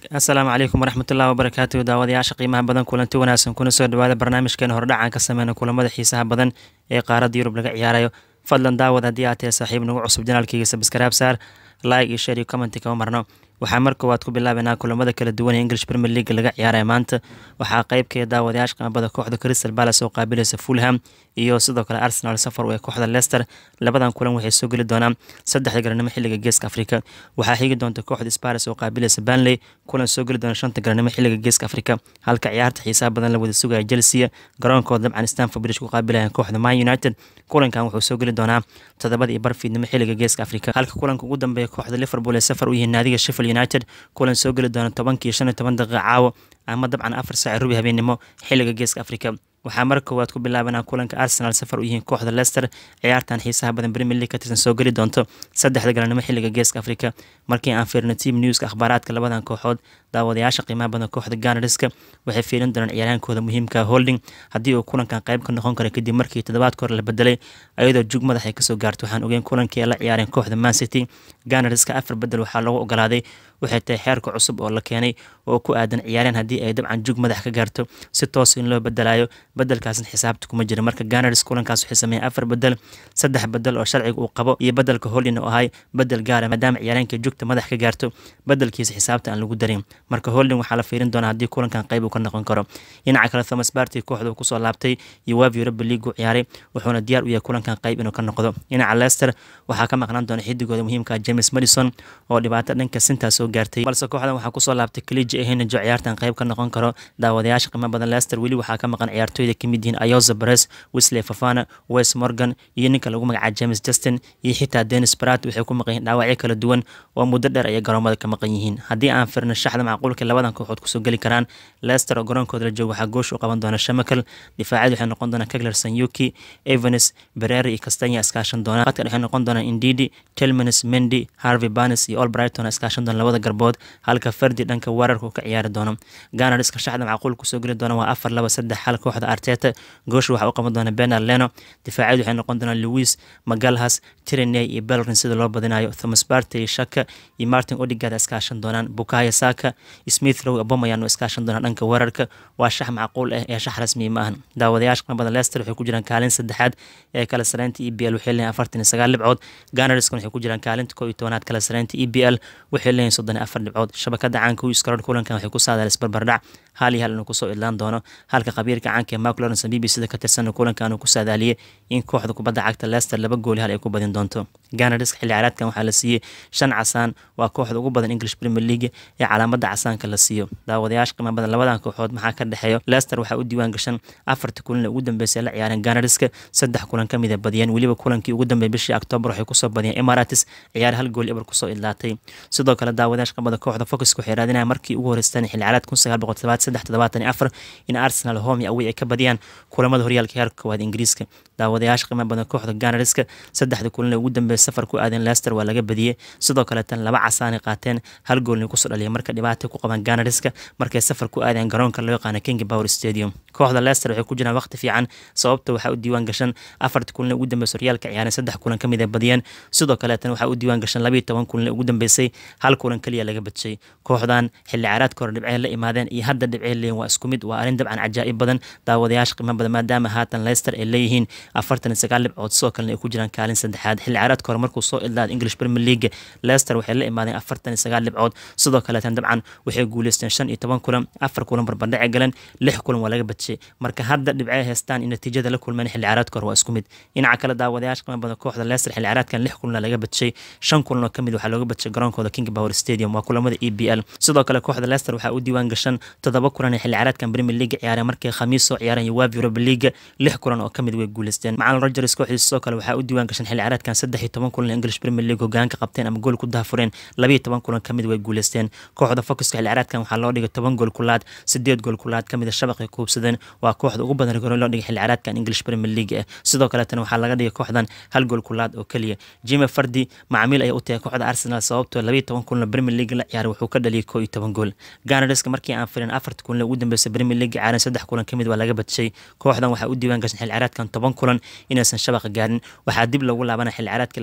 asalaamu calaykum waraxmatullahi wabarakaatu daawadayaasha qiimaha badan kulanti wanaagsan kuna soo dhawaada barnaamijkeena hordhacaan ka sameyna kulamada xiisaha badan ee qaaradda yurub laga ciyaarayo fadlan daawad haddii aad tahay saaxiib nagu cusub janaalkayga sabskaraab saar like iyo share iyo commenti kama marno waxaa mar koowaad ku bilaabanaa kulamada kala duwan ee english premier league laga ciyaaraya maanta waxaa qeybkeeda daawadayaasha qiimabada kooxda crystal palace oo qaabilaysa fulham iyo sidoo kale arsenal safar ee kooxda leicester labadan kulan waxay soo geli doonaan saddexda garanimo xilliga geeska afrika waxaa xigi doonta kooxda spares oo qaabilaysa banley kulan soo geli doona shanta garanimo xilliga geeska afrika halka ciyaarta xiisaha badan la wada sugaya chelsea garoonkooda dabcan stanford bridge ku qaabilayan kooxda man united kulankan wuxuu soo geli doonaa todobada iyo barfiidnimo xilliga geeska afrika halka kulanka ugu dambeeya kooxda liverpool ee safar u yihiin naadiga sheffield united kulan soo geli doona tobankii shan iyo toban daqiiqa caawo ama dabcan afar saaci rubi habeenimo xilliga geeska afrika waxaa mar koowaad ku bilaabanaa kulanka arsenal safar u yihiin kooxda leicester ciyaartan xiisaha badan premier league ka tirsan soo geli doonto saddexda galannimo xilliga geeska afrika markii aan fiirno team newska akhbaaraadka labadan kooxood daawadayaasha qiimaha badan kooxda ganariska waxay fiirin doonaan ciyaaryahankooda muhiimka holding haddii uu kulankan qayb ka noqon kara kadib markii toddobaadka hore la bedelay ayadoo jug madax ay kasoo gaarto waxaan ogeyn kulankii ay la ciyaareen kooxda man city ganariska afar bedel waxaa loogu ogolaaday waxay tahay xeerka cusub oo la keenay oo ku aadan ciyaareen haddii ay dabcan jug madax ka gaarto si toos in loo bedelayo bedelkaasna xisaabta kuma jira marka ganars kulankaas waxay sameeyeen afar bedel saddex bedel oo sharciga uu qabo iyo bedelka holding oo ahay bedel gaara maadaama ciyaareenka jugta madax ka gaarto bedelkiisa xisaabta aan lagu darin marka holding waxaa la fiirin doonaa haddii kulankan qayb uu ka noqon karo dhinaca kale thomas barty kooxda uu kusoo laabtay iyo wav europa league uu ciyaaray wuxuuna diyaar u yahay kulankan qayb inuu ka noqdo dhinaca leicester waxaa ka maqnaan doona xidigooda muhiimka james madison oo dhibaato dhanka sintaa soo gaartay balse kooxdan waxaa kusoo laabtay kaliji ehinajo ciyaartan qayb ka noqon karo daawadayaasha qiimo badan leicester weli waxaa ka maqan ciyaartooyda kamid yihiin ayoza bares wesley fafana wes morgan iyo ninka lagu magacaaba james justin iyo xitaa denis brat waxay ku maqan yihiin dhaawacyo kala duwan oo muddo dheer ayay garoomada ka maqan yihiin haddii aan firno shaxda macquulka labadan kooxood kusoo geli karaan leicester oo garoonkooda la joogo waxaa goosh u qaban doona shamakel difaacad waxay noqon doonaan kegler sanyuki evanes berere iyo castanya iskaashan doonaan qadka waxay noqon doonaan indidi telmanis mendy harvey banes iyo olbrighton iskaashan doona labada garbood halka fardi dhanka weerarka ka ciyaari doono ganariska shaxda macquul kusoo geli doona waa afar laba saddex hal kooxda arteta goosh waxaa u qaban doona benar leno difaacad waxay noqon doonaan louis magalhas tireney iyo belrin sida loo badinayo thomas barte iyo shaka iyo martin odigad iskaashan doonaan bukaya saka smith row abomayan oo iskaashan doonaan dhanka weerarka waa shax macquul ah ee shax rasmi ma ahan daawadayaasha qimabada leicester waxay ku jiraan kaalin saddexaad ee kala sareynta e b l waxay leeyihin afartan iyo sagaal dhibcood ganariskana waxay ku jiraan kaalinta koo iyo tobanaad kala sareynta e b l waxay leeyihin soddon iyo afar dhibcood shabakada caanka wiskaro kulankan waxay ku saadaal isbarbardhac hal iyo hal inuu kusoo idlaan doono halka khabiirka caanka ee mark lawrence b b sida ka tirsan kulankan uu ku saadaaliyey in kooxda kubadda cagta leicester laba gooli hal ay ku badin doonto ganariska xilli ciyaareedkan waxaa la siiyey shan casaan waa kooxda ugu badan english premier league ee calaamada casaanka la siiyo daawadayaasha qiimo badan labadan kooxood maxaa ka dhexeeyo leicester waxaa u diiwaan gashan afarta kulan ee ugu dambeysay la ciyaareen ganariska saddex kulan ka mid a badiyeen weliba kulankii ugu dambeeyay bishii octoobar waxay kusoo badiyeen emirates ciyaar hal gool eber kusoo idlaatay sidoo kale daawadayaasha qimada kooxda focuska waxay raadinayaan markii ugu horeysteen xilli ciyaareed kun sagaal boqol todobaad saddex toddobaatan iyo afar in arsenal home iyo away ay ka badiyaan kulamada horyaalka heerka koowaad ingiriiska daawadayaasha qiimo badan kooxda ganariska saddexda kulan ee ugu dambeeya safar ku aadeen leicester waa laga badiyey sidoo kale tan laba casaanay qaateen hal goolna kusoo dhaliyay marka dhibaatay ku qabaan ganariska markay safar ku aadeen garoonka loo yaqaana king power stadium kooxda leicester waxay ku jiraan waqti fiican sababta waxaa u diiwaan gashan afarta kulan ee ugu dambeysay horyaalka ciyaareen saddex kulan ka mid ay badiyeen sidoo kale tan waxaa u diiwaan gashan labayo toban kulan ee ugu dambeysay hal kulan keliya laga badshay kooxdan xilli ciyaareedka hore dhibcey la imaadeen iyo hadda dhibcey leeyihin waa isku mid waa arrin dabcan cajaa'ib badan daawadayaasha qiimo badan maadaama haatan leicester ay leeyihiin afartan iyo sagaal dhibcood sidoo kalena ay ku jiraan kaalin saddexaad xilli ciyaareedka hore markuu soo idlaada english premier league leicester waxay la imaadeen afartan iyo sagaal dhibcood sidoo kaleetan dabcan waxay guuleysteen shan iyo toban kulan afar kulan barbardhace galeen lix kulan waa laga badshay marka hadda dhibcey haystaan in natiijada la kulmeen xilli ciyaareedka hore waa isku mid dhinaca kale daawadayaasha qiimo badan kooxda leicester xilli ciyaareedkan lix kulan laga badshay shan kulan oo kamid waxaa looga badshay garoonkooda king power stadium waa kulamada e b l sidoo kale kooxda leicester waxaa u diiwaan gashan toddoba kulan ee xilli ciyaareedkan premier league ciyaareen markay khamiis soo ciyaareen iyo wav europa league lix kulan oo kamid way guuleysteen macalin rogers kooxdiisa sidoo kale waxaa u diiwaan gashan xilli ciyaareedkan saddex iyo toban kulan english premier league hogaanka qabteen ama gool ku daafureen labayo toban kulan kamid way guuleysteen kooxda focuska xilli ciyaareedkan waxaa loo dhigay toban gool kulaad sideed gool kulaad kamid a shabaqay kuubsadeen waa kooxda ugu badan rigore loo dhigay xilli ciyaareedkan english premier league ah sidoo kaleetana waxaa laga dhigay kooxdan hal gool kulaad oo keliya jime fardi macmiil ayay u tahay kooxda arsenal sababtoo labayo toban kulan premier league la ciyaaray wuxuu ka dhaliyay koo iyo toban gool ganariska markii aan firin afarta kulan ugu dambeysay premier league ciyaareen saddex kulan kamid waa laga badshay kooxdan waxaa u diiwaan gashan xilli ciyaareedkan toban kulan inaysan shabaqa gaarin waxaa dib loogu laabana xilli ciyaareedka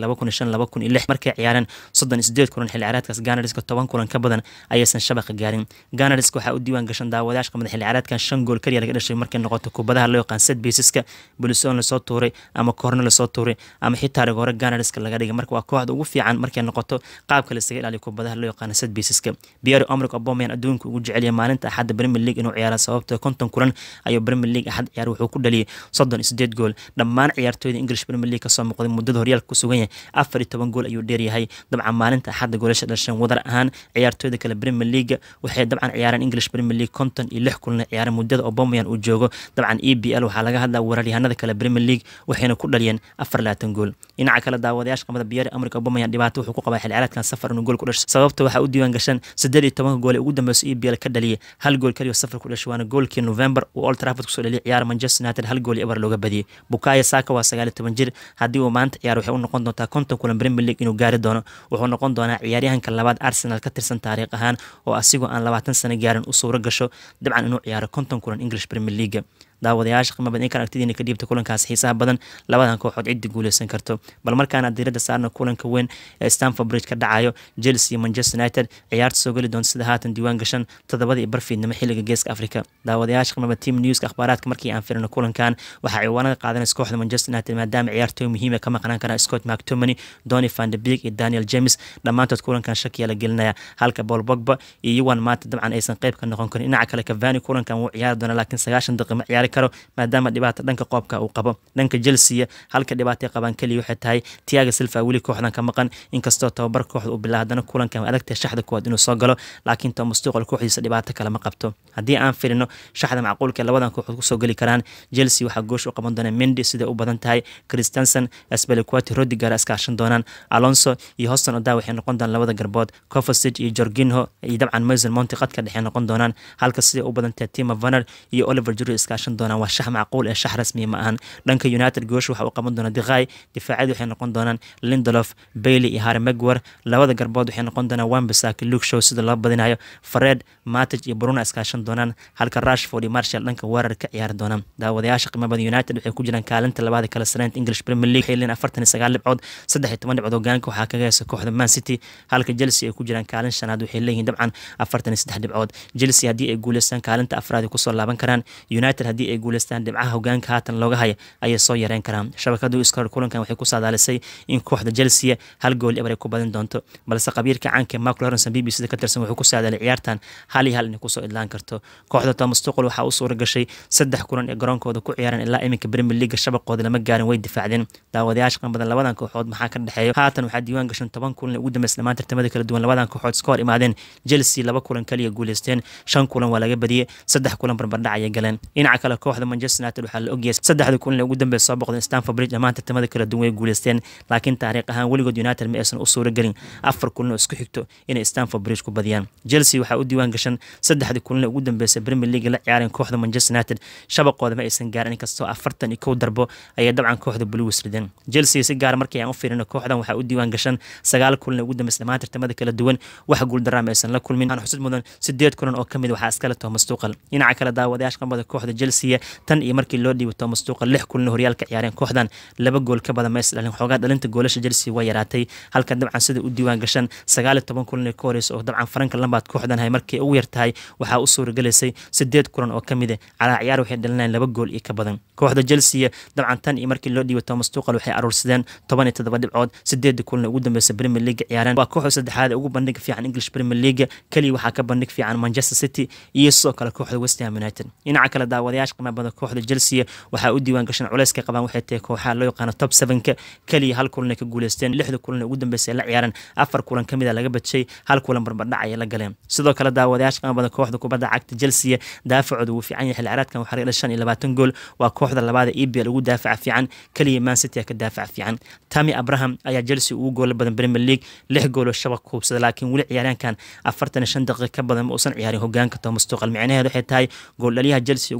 laba kun iyo shan laba kun iyo lix markay ciyaareen soddon iyo sideed kulan xilli ciyaareedkaas ganariska toban kulan ka badan ayaysan shabaqa gaarin ganariska waxaa u diiwaan gashan daawadayaasha qamada xilli ciyaareedkan shan gool kaliya laga dhashay markay noqoto kubadaha loo yaqaan set baseska bulisoon lasoo tuuray ama koorno lasoo tuuray ama xitaa rigoore ganariska laga dhigay marka waa kooxda ugu fiican markay noqoto qaabka lasaga ilaaliyo kubadaha loo yaqaan set baseska pierre omric obomayan adduunka ugu jeceliya maalinta axadda premier league inuu ciyaara sababta konton kulan ayuu premier league axad ciyaar wuxuu ku dhaliyay soddon iyo sideed gool dhammaan ciyaartooyda english premier league kasoo muuqday muddada horyaalka ku sugan yahay afar iyo toban gool ayuu dheeryahay dabcan maalinta axadda goolasha dhashan wadar ahaan ciyaartooyda kale premier league waxay dabcan ciyaareen english premier league konton iyo lix kulna ciyaareen muddada obomayan uu joogo dabcan e b l waxaa laga hadlaa weeraryahanada kale premier league waxayna ku dhaliyeen afar labaatan gool dhinaca kale daawadayaasha qamada biyari amrika obomayan dhibaato wuxuu ku qabaa xilli ciyaareedkan safar inuu gool ku dhashay sababta waxaa u diiwaan gashan siddeed iyo tobanka gool ee ugu dambeyso e b l ka dhaliyay hal gool kaliya safar ku dhashay waana goolkii november uu old trafford kusoo dhaliyay ciyaar manchester united hal gool iyo ebar looga badiyey bukayo saka waa sagaal iyo toban jir haddii uu maanta ciyaar waxay u noqon doontaa konton kulan premier league inuu gaari doono wuxuu noqon doonaa ciyaaryahanka labaad arsenal ka tirsan taariikh ahaan oo asigoo aan labaatan sano gaarin u suuro gasho dabcan inuu ciyaaro konton kulan english premier league daawadayaasha qiimo badan inkan aragtidiina ka dhiibta kulankaas xiisaha badan labadan kooxood ciddi guuleysan karto bal markaana diiradda saarna kulanka weyn ee stanford bridge ka dhacayo chelsea iyo manchester united ciyaarta soo geli doonta sida haatan diiwaan gashan toddobada iyo barfiidnimo xilliga geeska afrika daawadayaasha qiimaba team newska akhbaaraadka markii aan firino kulankan waxaa ciwaanada qaadanaysa kooxda manchester united maadaama ciyaartooy muhiima ka maqnaan karaan scott mactomany donny van de beek iyo daniel james dhammaantood kulankan shakiya la gelinaya halka paul bogba iyo yuwan maanta dabcan aysan qayb ka noqon karin dhinaca kale cavani kulankan wuu ciyaari doona laakiin sagaashan daqiiqa ma ciyaari karo maadaama dhibaata dhanka qoobka uu qabo dhanka chelsea halka dhibaatay qabaan keliya waxay tahay tiaga silva weli kooxdan ka maqan inkastoo tababar kooxda uu bilaa haddana kulankan adagtahay shaxda kuwaad inuu soo galo laakiin thomas tuqal kooxdiisa dhibaato kale ma qabto haddii aan firino shaxda macquulka ee labadan kooxood kusoo geli karaan chelsea waxaa goosh u qaban doona mendy siday u badan tahay christensen speliquati rodigar iskaashan doonaan alonso iyo hoston oda waxay noqon doonaan labada garbood covasage iyo jorginho iyo dabcan mason monti qadka dhexe noqon doonaan halka siday u badan tahay tima vaner iyo oliver juri iskaashan doonaan waa shax macquul ee shax rasmiya ma ahan dhanka united goosh waxa uu qaban doona diqay difaaciyadu waxay noqon doonaan lindolof bailey iyo harry megwer labada garbood waxay noqon doonaan wambisaki luke show sida loo badinayo fred matic iyo bruna iskaashan doonaan halka rashford iyo marshall dhanka weerar ka ciyaari doonaan daawadayaasha qiimo badan united waxay ku jiraan kaalinta labaada kala sareynta english premier league waxay leeyihin afartan iyo sagaal dhibcood saddex iyo toban dhibcood hogaanka waxaa kaga heysa kooxda man city halka chelsea ay ku jiraan kaalin shanaad waxay leeyihiin dabcan afartan iyo saddex dhibcood chelsea haddii ay guuleystaan kaalinta afraad ay kusoo laaban karaan united haddii ay guuleystaan dhibcaha hogaanka haatan looga haya ayay soo yareyn karaan shabakadu iskor kulankan waxay ku saadaalisay in kooxda chelsea hal gool ebar ay ku badin doonto balse qabiirka caanka mark lawrence b b c ka tirsan wuxuu ku saadaalay ciyaartan hal iyo hal inay kusoo idlaan karto kooxda thomas tuqol waxaa u suura gashay saddex kulan ee garoonkooda ku ciyaareen ilaa iminka premier league shabaqooda lama gaarin way difaacdeen daawadayaasha qan badan labadan kooxood maxaa ka dhexeeyo haatan waxaa diiwaan gashan toban kulan ugu dambeys dhammaan tartamada kala duwan labadan kooxood iska hor imaadeen chelsea laba kulan kaliya guuleysteen shan kulan waa laga badiyey saddex kulan barbardhac ayay galeen dhinaca kale kooxda manchester united waxaa la ogyahay saddexda kulan ee ugu dambeys soo boqdeen stanford bridge dhammaan tartamada kala duwan way guuleysteen laakiin taariikh ahaan weligood united ma aysan u suura gelin afar kulan oo isku xigto inay stanford bridge ku badiyaan chelsea waxaa u diiwaan gashan saddexda kulan ee ugu dambeysay premier league la ciyaareen kooxda manchester united shabaqooda ma aysan gaarin inkastoo afartan iyo kow darbo ayay dabcan kooxda blues rideen chelsea si gaar markii aan u fiirino kooxdan waxaa u diiwaan gashan sagaal kulan ee ugu dambeysay dhammaan tartamada kala duwan wax guuldaraa ma aysan la kulmin waxaan xusud mudan sideed kulan oo kamid waxaa iskale thomas tuqal dhinaca kale daawadayaasha qambada kooxda chelsea tan iyo markii loo dhiibo thomas tuqal lix kulan horyaalka ciyaareen kooxdan laba gool ka badan mays dhalin xoogaa dhalinta goolasha chelsea waa yaraatay halka dabcan sida u diiwaan gashan sagaal iyo toban kulan ee ka horeysa oo dabcan faranka lambaad kooxdan hay markii ugu yartahay waxaa u suuragelaysay sideed kulan oo kamid ah calaa ciyaar waxay dhalinayaan laba gool iyo ka badan kooxda chelsea dabcan tan iyo markii loo dhiibo thomas tuqal waxay aruursadeen toban iyo toddoba dhibcood sideeda kulan ugu dambeysa premier league ciyaareen waa kooxda saddexaad ee ugu bandhig fiican english premier league keliya waxaa ka bandhig fiican manchester city iyo sidoo kale kooxda west ham united dhinaca kale daawadayaasha qiimaha badan kooxda chelsea waxaa u diiwaan gashan culeyska qabaan waxay tahay kooxaha loo yaqaano top sevenka keliya hal kulan ay ka guuleysteen lixda kulan ugu dambeysay la ciyaareen afar kulan kamid a laga badshay hal kulan barbardhac ayay la galeen sidoo kale daawadayaasha qiimaha badan kooxda kubadda cagta chelsea daafacooda wuu fiican yahay xilli ciyaareedkan waxaa laga shan iyo labaatan gool waa kooxda labaada ebl ugu daafaca fiican keliya man city a ka daafaca fiican tami abraham ayaa chelsea ugu goola badan premier league lix gooloo shabaq kuubsada laakiin weli ciyaaryaankan afartan iyo shan daqiiqa ka badan ma uusan ciyaarin hogaanka thomas tuqal micnaheedu waxay tahay gooldhaliyaha chelsea ugu sarreeyo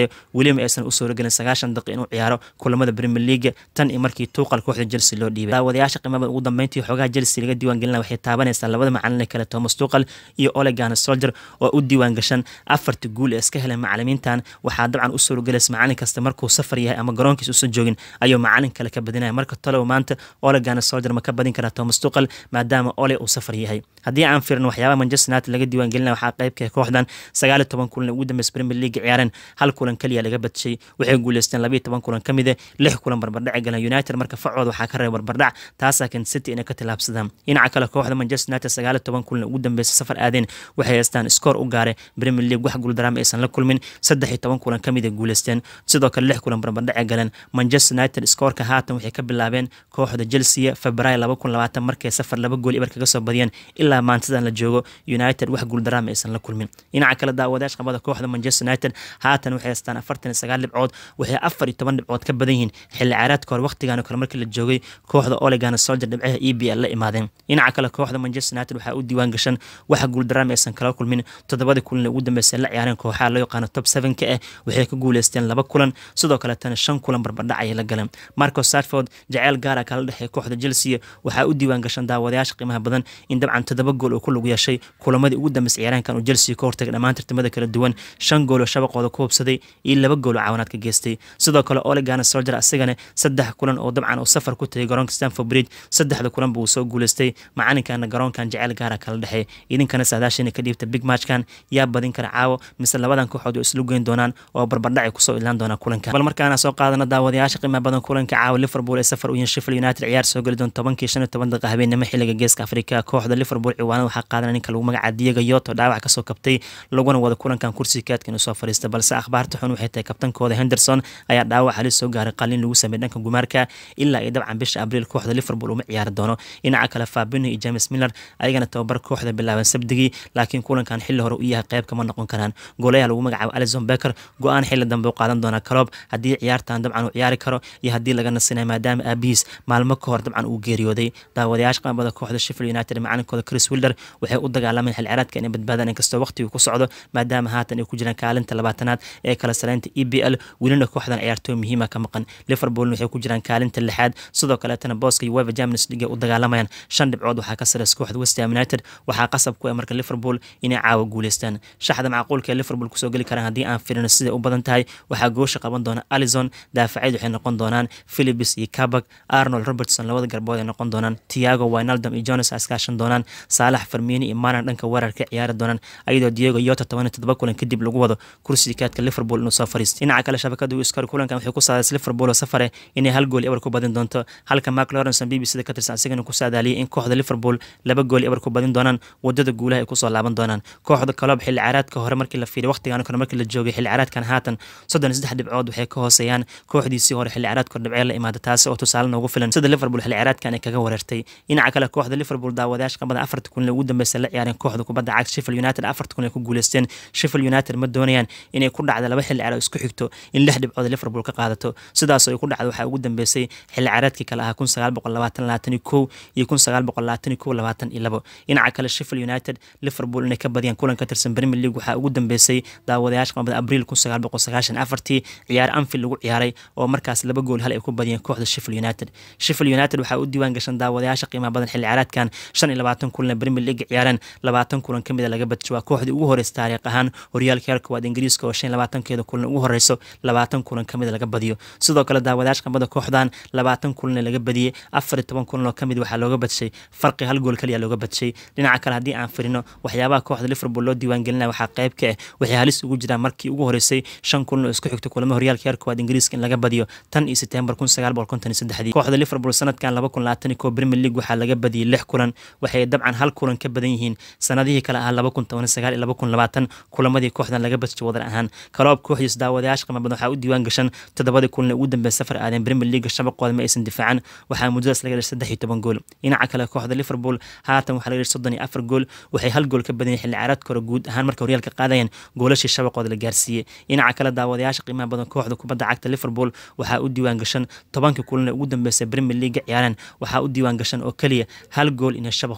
sareeyo weliba aysan u suuragelin sagaashan daqiiq inuu ciyaaro kulamada premier league tan iyo markii tuuqal kooxda chelsea loo dhiibay daawadayaasha qiimada ugu dambeyntii xoogaha chelsea laga diiwaan gelina waxay taabanaysaa labada macalin kale thomas tuuqal iyo olegan soldier oo u diiwaan gashan afarta guul ee iska heleen macalimiintan waxaa dabcan u suuragelaysa macalin kasta markuu safar yahay ama garoonkiisa usan joogin ayuu macalin kale ka badinaya marka talow maanta olegan soldier ma ka badin karaa thomas tuuqal maadaama ole uu safar yahay haddii aan fiirno waxyaabaha manchester united laga diiwaan gelina waxaa qaybka kooxdan sagaal iyo toban kulan ugu dambeysa premier league ciyaareen hal kulan keliya laga badshay waxay guuleysteen labiyo toban kulan ka mid lix kulan barbardhaci galeen united marka facooda waxaa ka reeba barbardhac taasaa kan city inay ka tilaabsadaan dhinaca kale kooxda manchester united sagaal iyo toban kulan ugu dambeysa safar aadeen waxay haystaan skoor u gaaray premier league wax guuldaraama aysan la kulmin saddex iyo toban kulan ka mid guuleysteen sidoo kale lix kulan barbardhaci galeen manchester united skoorka haatan waxay ka bilaabeen kooxda chelsea februaayo laba kun labaatan markay safar laba gool ibar kaga soo badiyeen ilaa maantadan la joogo united wax guuldaraama aysan la kulmin dhinaca kale daawadayash qabada kooxda manchester united haatan waxay haystaan afartan iyo sagaal dhibcood waxay afar iyo toban dhibcood ka badan yihiin xilli ciyaareedka hore waqtigan kale markii la joogay kooxda olegan soldier dhibcaha e b l la imaadeen dhinaca kale kooxda manchester united waxaa u diiwaan gashan waxa guuldaraama aysan kala kulmin toddobadii kulan ugu dambeysay la ciyaareen kooxaha loo yaqaano top sevenka ah waxay ka guuleysteen laba kulan sidoo kale tana shan kulan barbardhac ayay la galeen marco sarford jaceyl gaara kala dhexeey kooxda chelsea waxaa u diiwaan gashan daawadayaasha qiimaha badan in dabcan toddoba gool uu ku lug yeeshay kulamadii ugu dambeysay ciyaaraankan uu chelsea ka hortagay dhammaan tartamada kala duwan shan gool oo shabaqooda ku hubsaday iyo laba gool oo caawinaad ka geystay sidoo kale olegan soldier asigana saddex kulan oo dabcan uu safar ku tagay garoonka stanford bridge saddexda kulanba uu soo guuleystay macalinkana garoonkan jaceyl gaara kala dhexeey idinkana saadaashina ka dhiibta big matchkan yaa badin kara caawo mise labadan kooxood oo islu geyn doonaan oo barbardhacay kusoo ilaan doonaa kulanka bal markaana soo qaadana daawadayaasha qiimaha badan kulanka caawa liverpool ee safar u yihiin sheffield united ciyaar soo geli doon tobankii shan iyo toban daqiiqa habeenimo xilliga geeska afrika kooxda liverpool ciwaanada waxaa qaadana ninka lagu magaca diego yoto dhaawac kasoo kabtay laguna wada kulankan kursiga kaadka inuu soo fariista balse akhbaarta xun waxay tahay kabtankooda henderson ayaa dhaawac halis soo gaaray qalin lagu sameeyay dhanka gumaarka ilaa iyo dabcan bisha abriil kooxda liverpool uma ciyaari doono dhinaca kale fabino iyo james miller ayagana tababar kooxda bilaaban sabdigii laakiin kulankan xilli hore u yahay qayb kama noqon karaan goolayaa lagu magacaabo alison becker go-aan xilli dambe u qaadan doona kaloob haddii ciyaartan dabcan uu ciyaari karo iyo haddii laga nasinayo maadaama aabihiis maalmo ka hor dabcan uu geeriyooday daawadayaasha qamabada kooxda sheffield united macalinkooda chris wilder waxay u dagaalamaan xil ciyaareedka inay badbaadaan inkastoo waqtigu ku socdo maadaama haatan ay ku jiraan kaalinta labaatanaad ee kala saleynta e b l welina kooxdan ciyaartooy muhiima ka maqan liverpoolna waxay ku jiraan kaalinta lixaad sidoo kaleetana booska uefa champions league u dagaalamayaan shan dhibcood waxaa ka sareysa kooxda west ham united waxaa qasab ku ah marka liverpool inay caawa guuleystaan shaxda macquulka ee liverpool kusoo geli karaan haddii aan firino siday u badan tahay waxaa goosha qaban doona alison daafacyad waxay noqon doonaan philibis iyo kabak arnold robertson labada garbood ay noqon doonaan tiago winaldom iyo jones iskaashan doonaan saalax farmiini iyo maanan dhanka weerarka ciyaari doonaan ayadoo diego yota toban iyo todoba kulan kadib lagu wado kursiga kaadka liverpool inuu soo fariisto dhinaca kale shabakada wiskar kulankan waxay ku saadaysay liverpool oo safare inay hal gool ebar ku badin doonto halka mark lawrence b b c da ka tirsan asigana ku saadaaliyay in kooxda liverpool laba gool ebar ku badin doonaan wadada guulaha ay kusoo laaban doonaan kooxda kaloob xilli ciyaareedka hore markii la fiiriy waqtigan kore markii la joogay xilli ciyaareedkan haatan soddon iyo saddex dhibcood waxay ka hooseeyaan kooxdiisii hore xilli ciyaareedka dhibcee la imaada taasi oo tusaale noogu filan sida liverpool xilli ciyaareedkan ay kaga wareertay dhinaca kale kooxda liverpool daawadayaasha qabada afarta kulan ugu dambeysa la ciyaareen kooxda kubadda cagta sheffield united afarta kulan ay ku guuleysteen sheffield united ma doonayaan inay ku dhacda laba xilli ciyaareed isku xigto in lix dhibcood liverpool ka qaadato sidaasoo ay ku dhacda waxaa ugu dambeysay xilli ciyaareedkii kale ahaa kun sagaal boqol labaatan labaatan iyo kow iyo kun sagaal boqol labaatan iyo kow labaatan iyo labo dhinaca kale sheffield united liverpool inay ka badiyaan kulan ka tirsan premier league waxaa ugu dambeysay daawadayaasha qabada abriil kun sagaal boqol sagaashan afartii ciyaar anfield lagu ciyaaray oo markaas laba gool hal ay ku badiyeen kooxda sheffield united sheffield united waxaa u diiwaan gashan daawadayaasha qiimaha badan xilli ciyaareedkan shan iyo labaatan kulan premier league ciyaareen labaatan kulan ka mid a laga badisho waa kooxdii ugu horeysa taariikh ahaan horyaalka heerka waad ingiriiska oo shan iyo labaatankeeda kulan ugu horeyso labaatan kulan ka mid a laga badiyo sidoo kale daawadayaasha qamada kooxdan labaatan kulan laga badiyey afar iyo toban kulan oo kamid waxaa looga badshay farqi hal gool kaliya looga badshay dhinaca kale haddii aan firino waxyaabaha kooxda liverpool loo diiwaan gelinaya waxaa qayb ka ah waxay halis ugu jiraan markii ugu horeysay shan kulan oo isku xigta kulamo horyaalka heerka waad ingiriiska in laga badiyo tan iyo setembar kun sagaal boqol konton iyo saddexdii kooxda liverpool sanadkan laba kun labaatan iyo kow premier league waxaa laga badiyey lix kulan waxay dabcan hal kulan ka badan yihiin sanadihii kale ahaa laba kun toban sagaal iyo laba kun labaatan kulamadii kooxdan laga badshay wadar ahaan kaloob kooxdiis daawadayaasha qiimo badan waxaa u diiwaan gashan toddobadii kulan ee ugu dambeeya safar aadeen premier league shabaqooda ma aysan difaacan waxaa muddadaas laga dhashay saddex iyo toban gool dhinaca kale kooxda liverpool haatan waxaa laga dhashay soddon iyo afar gool waxay hal gool ka badanyeen xilli ciyaareedka hore guud ahaan marka horyaalka qaadayeen goolashii shabaqooda la gaarsiiyey dhinaca kale daawadayaasha qiimaha badan kooxda kubadda cagta liverpool waxaa u diiwaan gashan tobankii kulan ee ugu dambeysay premier league ciyaareen waxaa u diiwaan gashan oo keliya hal gool inay shabaq ku hubsadeen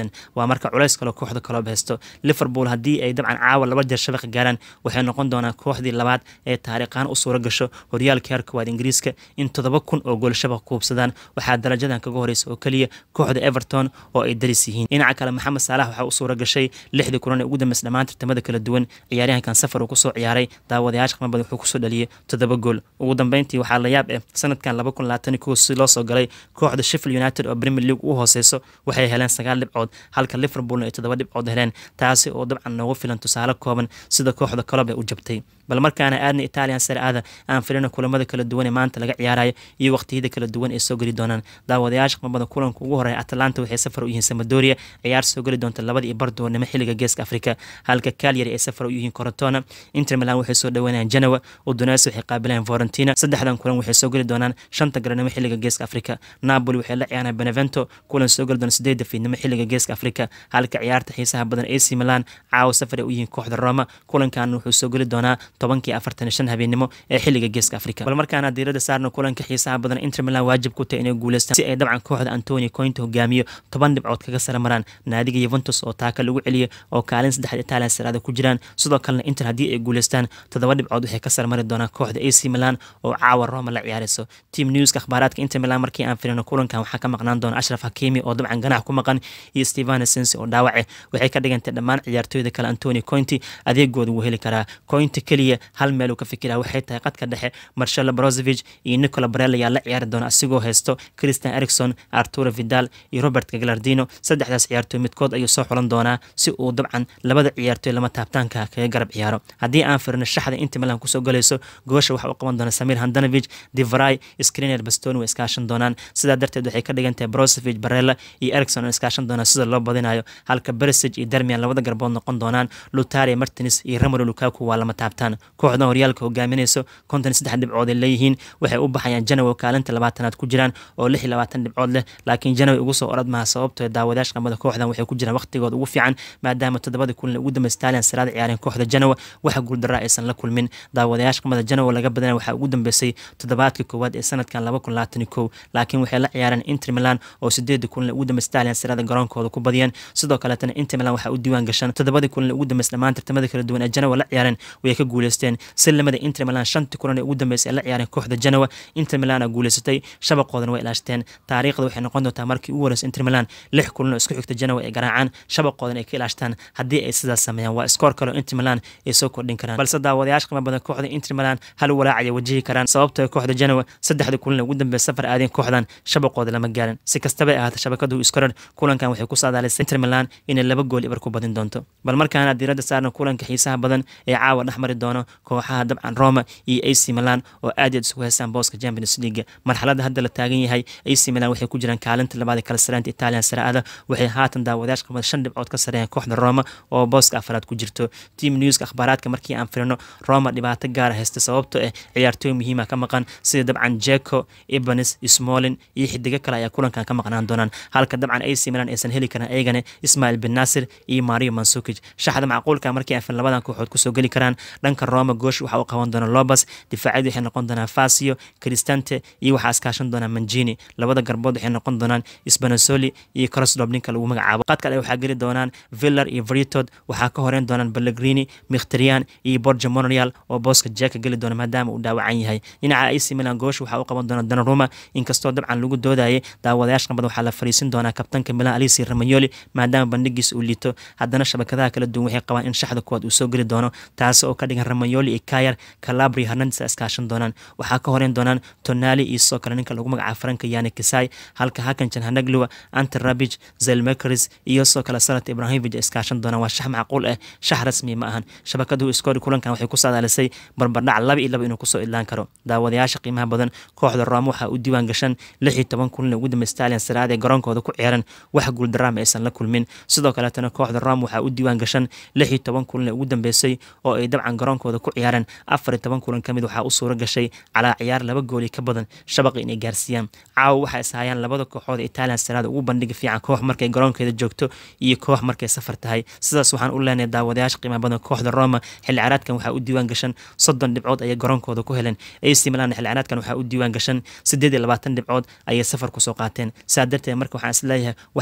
qabsadeen waa marka culays kaloo kooxda kaloob haysto liverpool haddii ay dabcan caawa laba jeer shabaqa gaaraan waxay noqon doonaan kooxdii labaad ee taariikhaan u suura gasho horyaalka heer koowaad ingiriiska in toddoba kun oo gool shabaqa kuubsadaan waxaa darajadan kaga horeysa oo keliya kooxda everton oo ay daris yihiin dhinaca kale maxamed saalax waxaa u suura gashay lixdii kulan ee ugu dambeys dhammaan tartamada kala duwan ciyaaryahankan safar uu kusoo ciyaaray daawadayaasha qiimo badan wuxuu kusoo dhaliyay toddoba gool ugu dambeyntii waxaa la yaab eh sanadkan laba kun labaatan kow si loo soo galay kooxda sheffield united oo premier league u hooseyso waxay heleen sagaal dhibcood halka liverpoolna ay toddoba dhibcood heleen taasi oo dabcan noogu filan tusaale kooban sida kooxda kolob ee u jabtay bal markaana aadna italian sare aada aan filina kulamada kala duwan ee maanta laga ciyaarayo iyo waqtiyada kala duwan ee soo geli doonaan daawadayaasha qimabada kulanka ugu horeeya atalanta waxay safar u yihiin samadoria ciyaar soo geli doonta labada iyo bardoonimo xilliga geeska afrika halka kalyari ay safar u yihiin corotona inter milan waxay soo dhaweynayaan genoa udones waxay qaabilayaan florentina saddexdan kulan waxay soo geli doonaan shanta garanimo xilliga geeska afrika napoli waxay la ciyaaraan benevento kulan soo geli doona sideedda fiidnimo xilliga geeska afrika halka ciyaarta xiisaha badan ac milan caawa safar ay u yihiin kooxda roma kulankan wuxuu soo geli doonaa tobankii afartan shan habeenimo ee xilliga geeska afrika bal markaana diirada saarna kulanka xiisaha badan inter milan waajib ku tahay inay guuleystaan si ay dabcan kooxda antonio cointa hogaamiyo toban dhibcood kaga sara maraan naadiga yuventus oo taaka lagu celiya oo kaalin saddexda italian saraada ku jiraan sidoo kalena inter haddii ay guuleystaan toddoba dhibcood waxay ka sara mari doonaan kooxda ac milan oo caawa roma la ciyaareyso team newska akhbaaraadka inter milan markii aan filino kulankan waxaa ka maqnaan doona ashraf hakimi oo dabcan ganax ku maqan iyo stevano sensi oo dhaawace waxay ka dhigantay dhammaan ciyaartooyda kale antonio cointi adeegooda wuu heli karaa cointi keliya hal meel uu ka fikira waxay tahay qadka dhexe marshalo brozovich iyo nicola barel ayaa la ciyaari doona asigoo haysto christian ericson arturo vidal iyo robert galardino saddexdaas ciyaartooy midkood ayuu soo xulan doonaa si uu dabcan labada ciyaartooy lama taabtaanka kaga garab ciyaaro haddii aan firino shaxda inter milan kusoo galayso goosha waxa uu qaban doona samir handanovich divray screener bastoni way iskaashan doonaan sidaa darteed waxay ka dhigan tahay brozovich barella iyo ericson oo iskaashan doonaan sida loo badinayo halka beresig iyo dermian labada garbood noqon doonaan lutaria martins iyo ramolo lukaku waa lama taabtaan kooxdan horyaalka hogaaminayso konton saddex dhibcood ay leeyihiin waxay u baxayaan janowa kaalinta labaatanaad ku jiraan oo lix iyo labaatan dhibcood leh laakiin janowa ugu soo orad maha sababtoo daawadayash qamada kooxdan waxay ku jiraan waqtigooda ugu fiican maadaama toddobadii kulan ugu dambeys italian saraada ciyaareen kooxda janowa waxa guuldaraa aysan la kulmin daawadayash qamada janowa laga badana waxaa ugu dambeysay toddobaadka koowaad ee sanadkan laba kun labaatan kow laakiin waxay la ciyaareen inter milan oo sideedii kulan ugu dambeys italian saraada garoonkooda ku badiyeen sidoo kaleetana inter milan waxaa u diiwaan gashan toddobadii kulan ugu dambeys dhammaan tartamada kala duwan ee janowa la ciyaareen way ka guuleysteen si lamada inter milan shantii kulan ee ugu dambeysay ee la ciyaareen kooxda janowa inter milan guuleysatay shabaqoodana way ilaashteen taariikhda waxay noqon doontaa markii ugu horeysa inter milan lix kulan oo isku xigta janowa ay garaacaan shabaqoodan ay ka ilaashtaan haddii ay sidaas sameeyaan waa iskoor kale oo inter milan ay soo kordhin karaan balse daawadayaasha qiimo badan kooxda inter milan hal walaacaya wajihi karaan sababtoo kooxda janowa saddexda kulan ee ugu dambeysay safar aadeen kooxdan shabaqooda lama gaarin si kastaba ay ahaata shabakadu iskorar kulankan waxay ku saadaalisay inter milan inay laba gool ibar ku badin doonto bal markaana diiradda saarna kulanka xiisaha badan ee caawa dhex mari doono kooxaha dabcan roma iyo ac milan oo aad yaad isugu haystaan booska champions league marxaladda hadda la taagan yahay ac milan waxay ku jiraan kaalinta labaad ee kala sareynta italian saraada waxay haatan daawadayash qamada shan dhibcood ka sareeyaan kooxda roma oo booska afaraad ku jirto team newska akhbaaraadka markii aan firino roma dhibaato gaara haysta sababto ah ciyaartooy muhiima ka maqan sida dabcan jeko ibanes smolin iyo xidigo kale ayaa kulankan ka maqnaan doonaan halka dabcan ac milan aysan heli karan ayagana ismail bin nasir iyo mario mansukij shaxda macquulka markii aan labadan kooxood kusoo geli karaan dhanka roma goosh waxa uu qaban doona lobas difaacyadu waxay noqon doonaan fasio cristante iyo waxaa iskaashan doonaa manjini labada garbood waxay noqon doonaan spanasoli iyo crosdop ninka lagu magacaabo qadka ale waxaa geli doonaan villar iyo vritod waxaa ka horeyn doonaan ballegrini mikhtarian iyo borja monreal oo booska jeka geli doona maadaama uu dhaawacan yahay dhinaca ac milan goosh waxaa u qaban doona danaruma inkastoo dabcan lagu doodayay daawadayash qambada waxaa la fariisin doonaa kabtanka milan alisi ramayoli maadaama bandhigiis uu liito haddana shabakadaha kala duwan waxay qabaan in shaxda kuwaad uu soo geli doono taasi oo ka dhigan ramayoli iyo kayar calabri hernandes iskaashan doonaan waxaa ka horeyn doonaan tonali iyo sidoo kale ninka lagu magacaabo franka yani kisai halka hakanjan hanagluwa ante rabich zelmekris iyo sidoo kale salat ibrahimovic iskaashan doonaan waa shax macquul ah shax rasmi ma ahan shabakadu iskoori kulankan waxay ku saadaalisay barbardhac laba iyo laba inuu kusoo idlaan karo daawadayaasha qiimaha badan kooxda roma waxaa u diiwaan gashan lix iyo toban kulan ugu dambeys italian saraad ee garoonkooda ku ciyaran wax guuldaraama aysan la kulmin sidoo kaleetana kooxda roma waxaa u diiwaan gashan lix iyo toban kulan ee ugu dambeysay oo ay dabcan garoonkooda ku ciyaareen afar iyo toban kulan ka mid waxaa u suura gashay calaa ciyaar laba gooli ka badan shabaqa inay gaarsiiyaan caawa waxay ishayaan labada kooxood ee italian saraada ugu bandhiga fiican koox markay garoonkeeda joogto iyo koox markay safar tahay sidaas waxaan u leenahay daawadayaasha qiimaha badan kooxda roma xilli caraadkan waxaa u diiwaan gashan soddon dhibcood ayay garoonkooda ku heleen ac milan xilli caraadkan waxaa u diiwaan gashan siddeed iyo labaatan dhibcood ayay safar kusoo qaateen saa darteed marka waxaan isleeyahay wax ka wanaagsan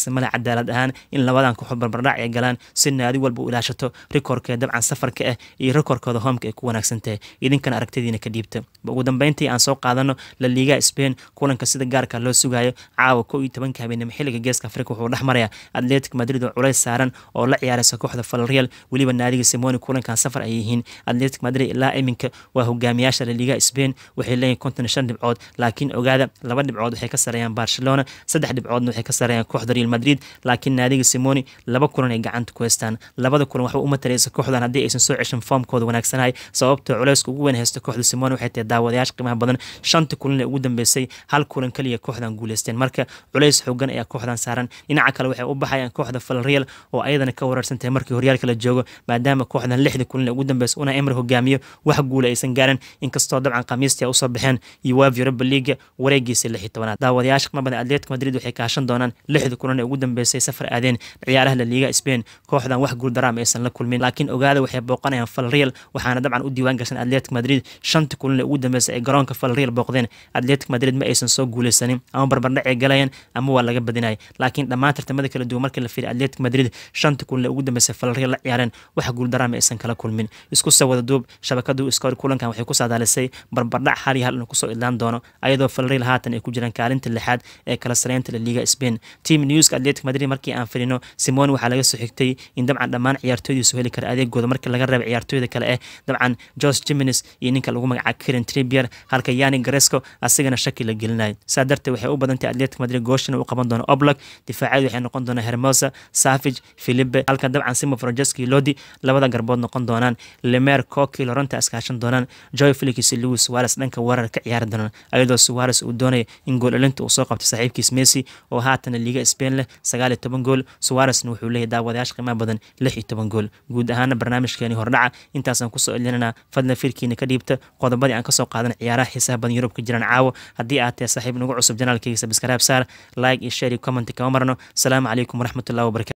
wanaagsan male cadaalad ahaan in labadan kooxood barbardhac ay galaan si naadi walba u ilaashato rikoorkee dabcan safarka ah iyo rikoorkooda hoomka ay ku wanaagsan tahay idinkana aragtidiina ka dhiibta ugu dambeyntii aan soo qaadano la liiga spain kulanka sida gaarka loo sugayo caawa kow iyo tobanka habeenimo xilliga geeska afrika wuxuu dhex maraya atletic madrid oo culays saaran oo la ciyaaraysa kooxda falreal weliba naadiga simoni kulankan safar ay yihiin atletic madrid ilaa iminka waa hogaamiyaasha la liiga spain waxay leeyihin konton shan dhibcood laakiin ogaada laba dhibcood waxay ka sareeyaan barcelona saddex dhibcoodna waxay ka sareeyaan kooxda real madrid laakiin naadiga simoni laba kulan ay gacanta ku haystaan labada kulan waxba uma tareysa kooxdan haddii aysan soo ceshan foomkooda wanaagsanahay sababtoo culayska ugu weyn haysta kooxda simoni waxay tahay daawadayaasha qiimaha badan shanta kulan ee ugu dambeysay hal kulan kaliya kooxdan guuleysteen marka culays xoogan ayaa kooxdan saaran dhinaca kale waxay u baxayaan kooxda falreal oo ayadana ka wararsan tahay markii horyaalka la joogo maadaama kooxdan lixda kulan ee ugu dambeysay una emr hogaamiyo wax guula aysan gaarin inkastoo dabcan khamiistii usoo baxeen uev europa leaga wareegiisa lix iyo tobanaad daawadayaasha qiimaha badan atletico madrid waxay kaashan doonaan lixda kulan ee ugu dambeysay safar aadeen ciyaaraha la liiga spain kooxdan wax guul daraama aysan la kulmin laakiin ogaada waxay booqanayaan falreal waxaana dabcan u diiwaan gashan atletic madrid shanta kulan ee ugu dambeysay ay garoonka falreal booqdeen atletic madrid ma aysan soo guuleysanin ama barbardhac ay galayaan ama waa laga badinaya laakiin dhammaan tartamada kala duwan markii la fiiriy atletic madrid shanta kulan ee ugu dambeysay falreal la ciyaareen wax guul daraama aysan kala kulmin isku soo wada duub shabakadu iskoor kulankan waxay ku saadaalisay barbardhac hal iyo hal inuu kusoo idlaan doono ayadoo falreal haatan ay ku jiraan kaalinta lixaad ee kala sareynta la liiga spain team newska atletic madrid markii aan firino simoni waxaa laga soo xigtay in dabcan dhammaan ciyaartooydiisu heli kara adeegooda markii laga reebay ciyaartooyda kale eh dabcan jos jimines iyo ninka lagu magacaabo karen tribier halka yani garesco asigana shaki la gelinayo saa darteed waxay u badantay atletic madrid gooshina u qaban doono oblak difaacyadu waxay noqon doonaa hermosa savage philipe halka dabcan simo frajeski lodi labada garbood noqon doonaan lemer coki loranta iskaashan doonaan joy felix louis suares dhanka weerar ka ciyaari doonaan ayadoo suares uu doonaya in gool elinta uu soo qabto saaxiibkiis messi oo haatana liiga spain leh sagaal iyo toban gool suaresna wuxuu leeyahy daawadayaasha qiimaha badan lix iyo toban gool guud ahaana barnaamijkeeni hordhaca intaasaan kusoo elinanaa fadlan fiirkiina ka dhiibta qodobadii aan kasoo qaadan ciyaaraha xiisaha badan yurub ka jiraan caawo haddii aad tahay saaxiib nagu cusub janaalkayga sabskaraab saar like iyo share iyo comment kama marno asalaamu calaykum waraxmatullahi wabarakatu